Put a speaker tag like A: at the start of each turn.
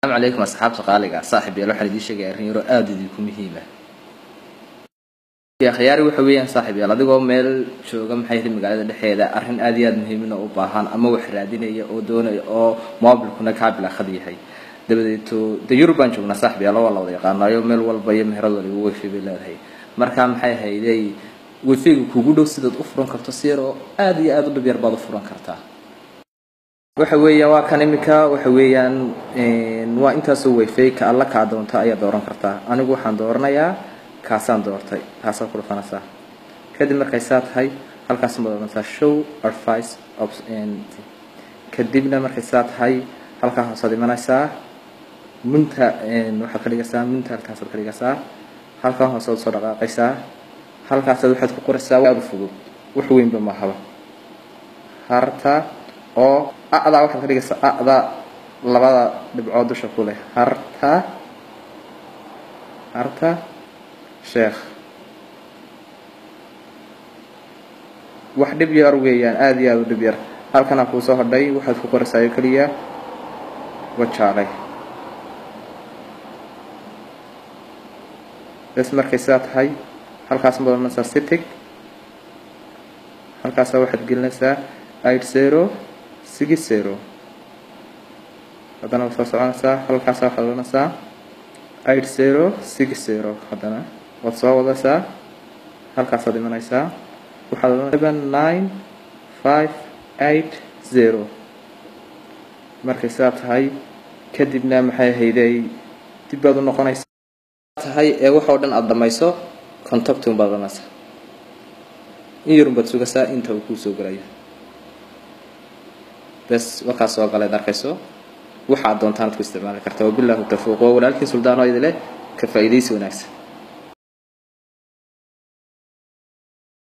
A: asalaamu calaykum asxaabta qaaliga saaxib yaal waxaan idiin sheegaya arrin yaro aada idinku muhiima akhyaari waxa weeyaan saaxib yaal adigoo meel jooga maxay tahay magaalada dhexeeda arrin aada iyo aada muhiimina u baahan ama wax raadinaya oo doonaya oo mobilkuna kaa bilaaqad yahay dabadeeto de yurub baan joognaa saaxib yaal waa la wada yaqaanayo meel walba iyo meherad waliba wifi bay leedahay marka maxay ahaydey wifiga kugu dhow sidaad u furan karto si yar oo aada iyo aada u dhib yar baad u furan kartaa waxa weeyaan waa kan imika waxa weeyaan waa intaasoo wifi ka alla kaa doonta ayaad dooran kartaa anigu waxaan dooranayaa kaasaan doortay kaasaa ku dhufanaysaa kadib markay saa tahay halkaas ma dooranaysaa show advice kadibna markay saa tahay halkaa hoosaad imanaysaa munta waxaad ka dhigaysaa munta halkaasaad ka dhigaysaa halkaa hoosaad soo dhaqaaqaysaa halkaasaad waxaad ku qoraysaa aada u fudud wax weynba mahaba harta oo adaa waxaad ka dhigaysaa ada labada dhibcood dusha ku leh harta harta sheekh wax dhib yar weeyaan aada iyo aada u dhib yar halkanaa kuu soo hodhay waxaad ku qoraysaa oo keliya wajaalay bes markay sidaa tahay halkaas ma doonaysaa sitig halkaasa waxaad gelinaysaa eight zero six zero haddana waad soo soconaysaa halkaasa waxaad oranaysaa eight zero six zero haddana waad soo wadaysaa halkaasaad imanaysaa waxaad oranaysaa seven nine five eight zero markay sidaa tahay kadibna maxay ahaydey dib baad u noqonaysaa tahay ee waxoo dhan aada dhamayso contactum baad oranaysaa in yarun baad sugaysaa inta uu kuu soo gelayo bes warkaas soo galeed arkayso waxaad doontaanad ku isticmaali kartaa wabilaahu tawfiiq waa walaalkiin suldaano idile ka faa'iidaysi wanaagsan